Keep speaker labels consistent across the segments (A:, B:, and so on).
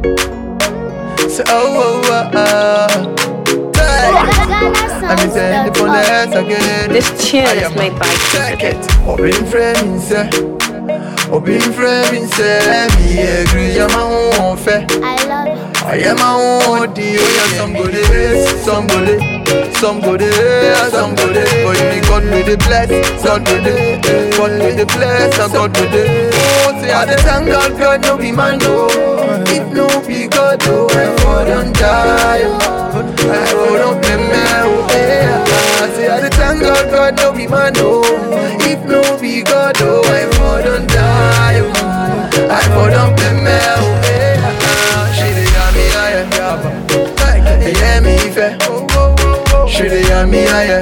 A: Say oh oh oh oh. I'm saying the police again.
B: This tune
A: I
B: is
A: am
B: made by
A: Check
B: Kid.
A: it. Obin frame say. Obin frame say. Me agree. I'm my own fair.
C: I love it.
A: I am my own deal. Yeah, some go there, some go there, some go there, some go there. But me God with the bless, God with the, God with the bless, and God with the. Oh, say I the thank God, God no be man no. If no be God, oh, I for don't die. oh. I for don't be man, oh, yeah. I say I the thank God, God no be man no. If no be God, oh, I for don't die. oh. I for don't be man, oh, yeah. She dey got me higher, yeah, yeah, me fair. She dey got me higher,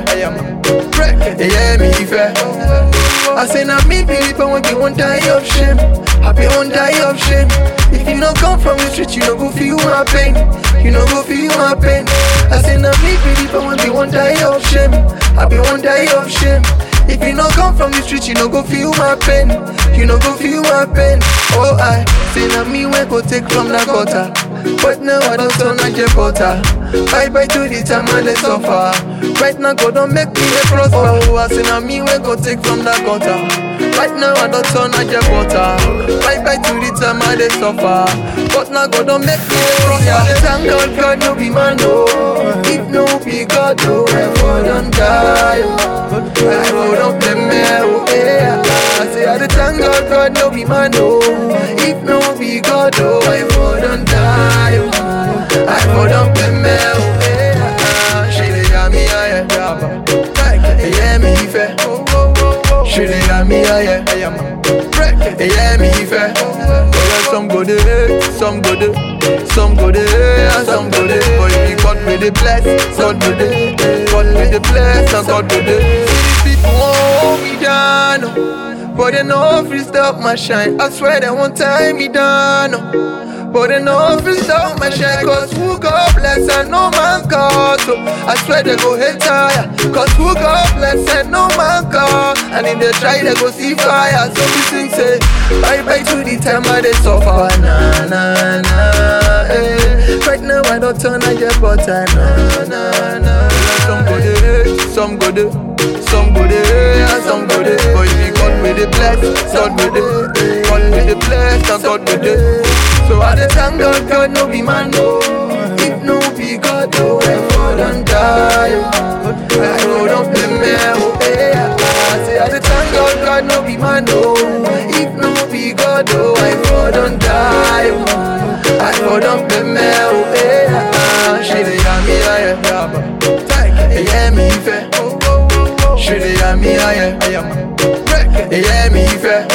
A: yeah, me fair. I say now me believe I want you won't die of shame. Happy won't die of shame. If you no come from the street, you no go feel my pain. You no go feel my pain. I say now me believe I want you won't die of shame. Happy won't die of shame. If you no come from the street, you no go feel my pain. You no go feel my pain. Oh, I say now me when go take from the gutter. But now I don't turn like a butter. Bye bye to the time I let suffer. Right now, God don't make me a prosper. Oh, I say now me when go take from the gutter. Right now I don't turn like a butter. Bye bye to the time I let suffer. But now God don't make me a prosper. Yeah, thank God, God no be man no. If no be God, oh, I for don't die. oh. I for don't play me, oh yeah. I say I dey thank God, God no be man no. If no be God, oh, I for don't die. oh. I for don't play me, oh yeah. She dey got me higher, yeah me fair. She dey got me higher, yeah me fair. Yeah, some go there, some go there, some go there, and some go there. But if you God with the bless, God with the, God with the bless, and God with the. See these people won't hold me down, oh. but they know if you stop my shine. I swear they won't tie me down. oh. But they know if you stop my shine Cause who God bless and no man cause So I swear they go hate tire Cause who God bless and no man cause And if they try they go see fire So we sing say Bye bye to the time I they suffer Na na na eh. Right now I don't turn I get butter Na na na Some go there, some go there some go there and some go there But if you God with the bless, God with the God with the bless and God with the So I dey thank God, God no be man no If no be God, oh, I for don't die oh. I for don't play me, oh, yeah I say I dey thank God, God no be man no If no be God, oh, I for don't die oh. I for don't play me, oh, yeah She dey got me higher, yeah, me fair she dey got me higher, yeah, me fair.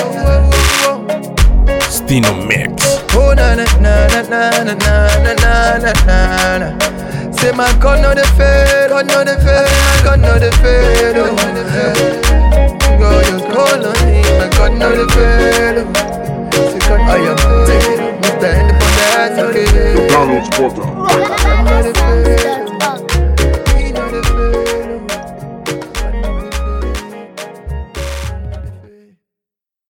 D: Stino Mix.
A: Oh na na na na na na na na na na na. Say my God no dey fail, God no dey fail, God no dey fail, oh. God you call on me, my God no dey fail. oh. Say God I am taking, Mr. Independent, okay.
E: Donald's Porter.
A: God no dey fail.